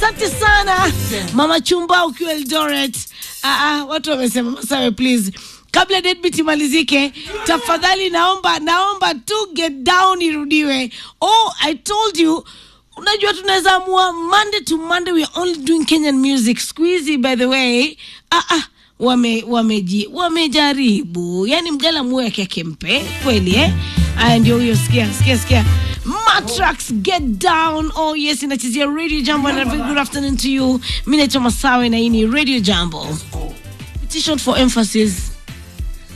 asante sana mama chumba ukiwa eldoret ah, ah, watu wamesema masawe please kabla deadbeat imalizike tafadhali naomba naomba tu get down irudiwe oh i told you unajua tunaweza amua monday to monday we are only doing kenyan music squeezy by the way ah, ah, wame wameji wamejaribu yani mgala muo yake akempe kweli eh aya ndio huyo sikia sikia sikia matrax get down oh yes inachezea radio jambo and a very good afternoon to you mi naitwa masawe na hii ni radio jambo petition for emphasis